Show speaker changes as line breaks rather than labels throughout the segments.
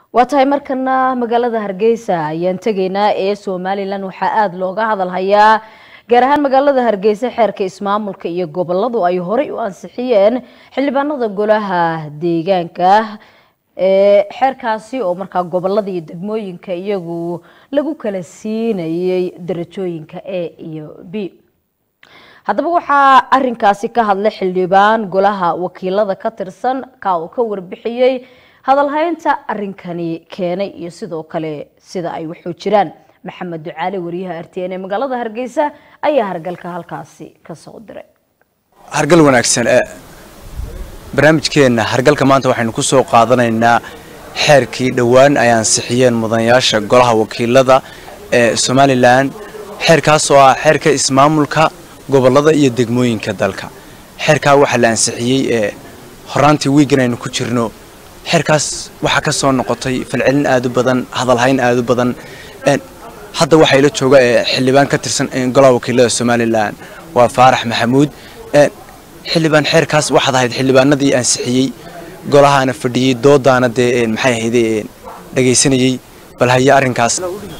waa tahay markana magaalada hargeysa ayaan tegaynaa ee somalilan waxaa aada looga hadal hayaa gaar ahaan magaalada hargeysa xeerka ismaamulka iyo goboladu ay horey u ansixiyeen xildhibaanada golaha deegaanka ee xeerkaasi oo markaa gobolada iyo degmooyinka iyagu lagu kala siinayay darajooyinka a iyo b haddaba waxaa arinkaasi ka hadlay xildhibaan golaha wakiilada ka tirsan ka uu ka warbixiyey hadalhaynta arinkani keenay iyo sidoo kale sida ay waxu jiraan maxamed ducaale wariyaha r t n ee magaalada hargeysa ayaa hargalka halkaasi kasoo diray
hargal wanaagsan barnaamijkeenna hargalka maanta waxaynu ku soo qaadanaynaa xeerkii dhowaan ay ansixiyeen mudanayaasha golaha wakiilada ee somalilan xeerkaas oo ah xeerka ismaamulka gobolada iyo degmooyinka dalka xeerkaa waxaa la ansixiyey ee horaantii wiigan aynu ku jirno xeerkaas waxaa ka soo noqotay falcelin aad u badan hadalhayn aad u badan hadda waxaa ila jooga ee xildhibaan ka tirsan golaha wakiilada somalilan waa faarax maxamuud xildhibaan xeerkaas waxaad ahayd xildhibaanadii ansixiyey golahaana fadhiyey doodaana dee maxay ahayde dhagaysanayey bal haye arrinkaas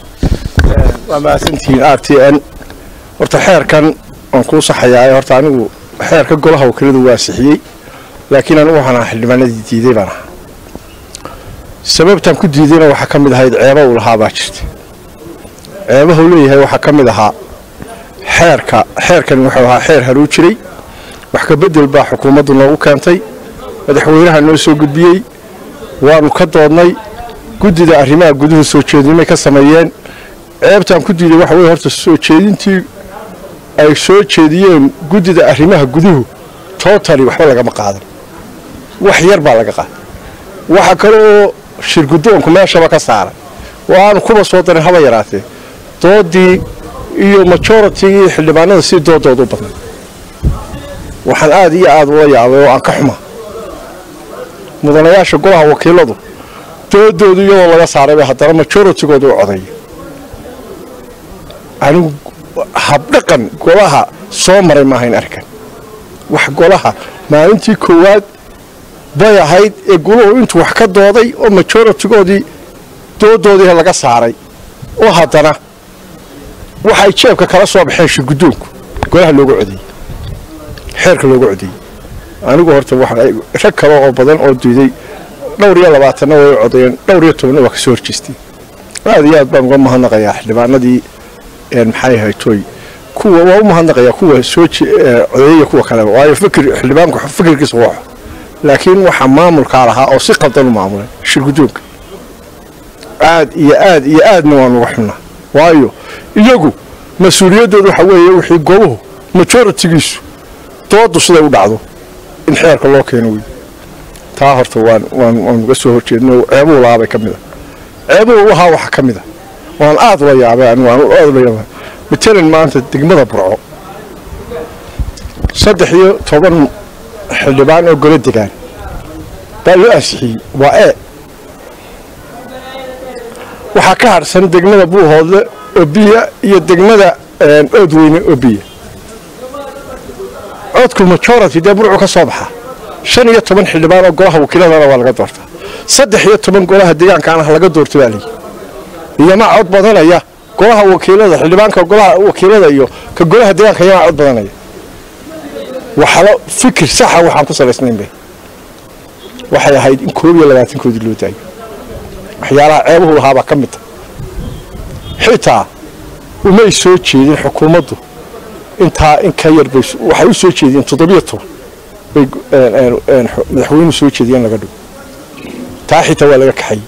waa mahadsantihiin r t n horta xeerkan waan kuu saxayaa horta anigu xeerka golaha wakiiladu waa ansixiyey laakiin anigu waxaan ahaa xildhibaanadii diiday baan ahaa sababtaan ku diidayna waxaa ka mid ahayd ceeba uu lahaa baa jirta ceebaha uu leeyahay waxaa ka mid ahaa xeerka xeerkan wuxuu ahaa xeer haruu jiray wax ka bedel baa xukuumaddu noogu keentay madaxweynaha noo soo gudbiyey waanu ka doodnay guddida arrimaha guduhu soo jeedinimay ka sameeyeen ceebtaan ku diiday waxa weye horta soo jeedintii ay soo jeediyeen guddida arrimaha guduhu tootali waxba lagama qaadan wax yar baa laga qaaday waxa kale oo shirguddoonku meeshaba ka saaray oo aanu kuba soo darin haba yaraatee doodii iyo majoritigii xildhibaanada si doodooda u badnay waxaan aada iyo aada ula yaabay oo aan ka xuma mudanayaasha golaha wakiiladu doodoodu iyadoo laga saarayba haddana majoritigooda u coday anigu habdhaqan golaha soo maray maahayn arkan wax golaha maalintii koowaad bay ahayd ee guluhu intuu wax ka dooday oo majoritigoodii doodoodii laga saaray oo haddana waxay jeebka kala soo baxeen shirguddoonku golaha looga codeeyey xeerka looga codeeyey anigu horta rag kale oo badan oo diiday dhowr iyo labaatanna way codeeyeen dhowr iyo tobanna waa kasoo horjeestay aad iyo aad baan uga mahadnaqayaa xildhibaanadii maxay haytoy kuwa waa u mahadnaqayaa kuwa soo codeeyaya kuwa kaleba waayo fikir xildhibaanku fikirkiisa waxo laakiin waxaa maamulkaa lahaa oo si qaldan u maamulay shirguddoonka aad iyo aad iyo aadna waan uga xunnaa waayo iyagu mas-uuliyaddooda waxa weeye wixii goluhu majoritigiisu doodu siday u dhacdo in xeerka loo keeno wey taa horta waan waan waan uga soo horjeedno ceebuhu lahaa bay ka mid a ceebuhu lahaa waxaa ka mid a waan aada ula yaabay anigu aan aada ula yaabay matalan maanta degmada burco saddex iyo toban xildhibaan oo golo degaan baa loo ansixiyey waa e waxaa ka harsan degmada buuhoodle oo biya iyo degmada oodweyne oo biya codku majority dee burcu ka soo baxa shan iyo toban xildhibaan oo golaha wakiiladana waa laga doortaa saddex iyo toban golaha deegaankaana laga doorta baa layi iyomaa cod badanaya golaha wakiilada xildhibaanka golaha wakiilada iyo ka golaha deegaanka iyomaa cod badanaya waxalo fikir saxa waxaan ku salaysnaynba waxay ahayd in koob iyo labaatankoodii loo daayo waxyaalaha ceebuhu lahaabaa ka mid a xitaa umay soo jeedin xukuumaddu intaa in ka yar bay waxay u soo jeediyeen toddobiyo toban bay madaxweynuhu soo jeediyeen laga dhigo taa xitaa waa laga kaxayey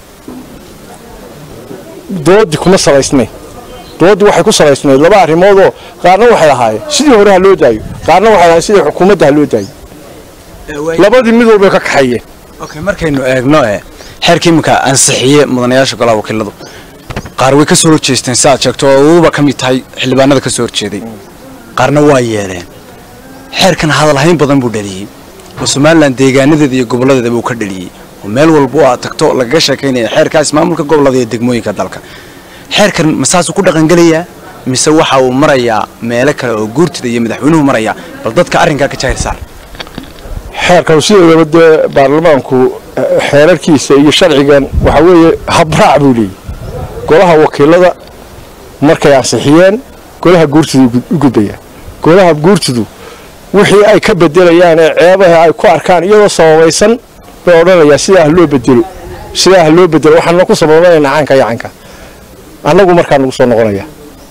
doodii kuma salaysnayn dooddii waxay ku salaysnayd laba arrimoodoo qaarna waxay ahaayeen sidii hore ha loo daayo qaarna waxay ahaayeen sidii xukuumadda ha loo daayo labadii mid walbay ka kaxayeen
okay markaynu eegno e xeerka iminka ansixiye mudanayaasha golaha wakiiladu qaar way ka soo horjeesteen si aad sheegto oo uba ka mid tahay xildhibaanada ka soo horjeeday qaarna waa yeeleen xeerkan hadalhayn badan buu dhaliyey oo somalilan deegaanadeeda iyo goboladeedaba uu ka dhaliyey oo meel walba aad tagto lagaga sheekaynaya xeerka ismaamulka gobolada iyo degmooyinka dalka xeerkan ma saasuu ku dhaqangelayaa mise waxa uu marayaa meelo kale oo guurtida iyo madaxweynuhu marayaa bal dadka arrinkaa ka jahir saar
xeerkan sideedaba dee baarlamaanku xeerarkiisa iyo sharcigan waxaa weeye habraac buu leeyahy golaha wakiilada markay ansixiyeen golaha guurtidu u gudbayaan golaha guurtidu wixii ay ka bedelayaan ee ceebaha ay ku arkaan iyadoo sababaysan bay odhanayaa sidaa ha loo bedelo sidaa ha loo bedelo waxaanna ku sababanaynaa caanka iyo canka annagu markaa nagu soo noqonaya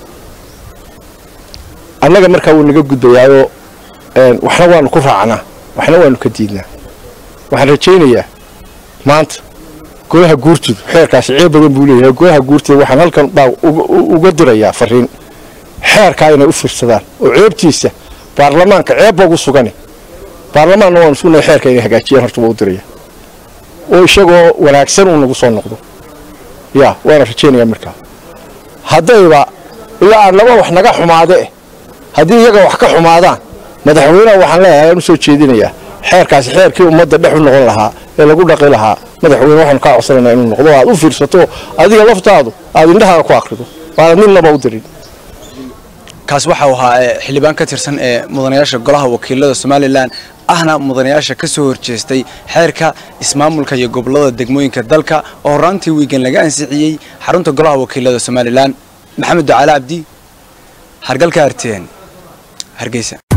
annaga markaa wuu naga gudbayaayoo waxna waanu ku raacnaa waxna waanu ka diidnaa waxaan rajaynayaa maanta golaha guurtidu xeerkaasi ceeb badan buu leeyahay golaha guurtida waxaan halkan baa uga dirayaa fariin xeerkaa inay u fiirsadaan oo ceebtiisa baarlamaanka ceeb boogu sugani baarlamaanna waanu sugnay xeerka inay hagaajiyaan horta waa u diraya oo isagoo wanaagsan uu nagu soo noqdo yaa waana rajaynayaa markaa haddayba ilaa aan laba wax naga xumaade haddii iyaga wax ka xumaadaan madaxweyneha waxaan leeyahay aan u soo jeedinayaa xeerkaasi xeerkii ummadda dhex u noqon lahaa ee lagu dhaqi lahaa madaxweyne waxaanu kaa codsanaynaa inuu noqdo aad u fiirsato adiga laftaadu aad indhahaaga ku akrido waana midnaba u dirin
kaas waxau ahaa xildhibaan ka tirsan ee mudanayaasha golaha wakiilada somalilan ahna mudanayaasha ka soo horjeestay xeerka ismaamulka iyo gobolada degmooyinka dalka oo horaantii wiigan laga ansixiyey xarunta golaha wakiilada somalilan maxamed ducaale cabdi hargalka arteen hargeysa